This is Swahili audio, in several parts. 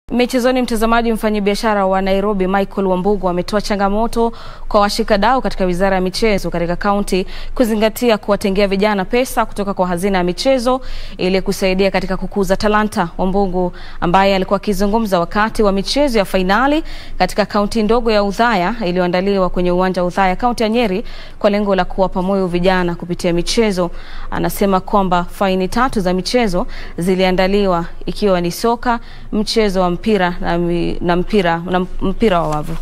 Michezoni, mtazamaji, mfanyabiashara wa Nairobi Michael Wambugu ametoa changamoto kwa washikadau katika wizara ya michezo katika kaunti kuzingatia kuwatengea vijana pesa kutoka kwa hazina ya michezo ili kusaidia katika kukuza talanta. Wambugu ambaye alikuwa akizungumza wakati wa michezo ya fainali katika kaunti ndogo ya Udhaya iliyoandaliwa kwenye uwanja wa Udhaya, kaunti ya Nyeri, kwa lengo la kuwapa moyo vijana kupitia michezo, anasema kwamba faini tatu za michezo ziliandaliwa ikiwa ni soka, mchezo wa mpira na, mi, na mpira na mpira wa wavu.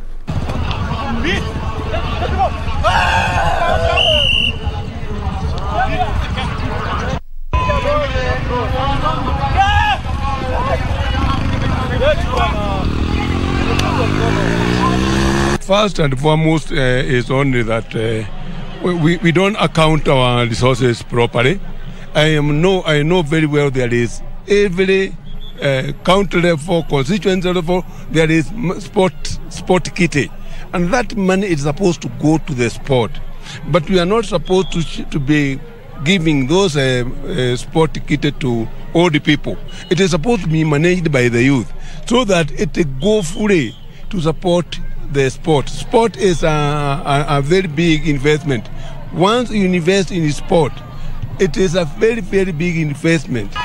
First and foremost uh, is only that uh, we, we don't account our resources properly. I am know I know very well there is every uh, county level, constituency level, there is sport sport kitty, and that money is supposed to go to the sport, but we are not supposed to to be giving those uh, uh, sport kitty to old people. It is supposed to be managed by the youth, so that it go fully to support the sport. Sport is a, a, a very big investment. Once you invest in sport, it is a very very big investment.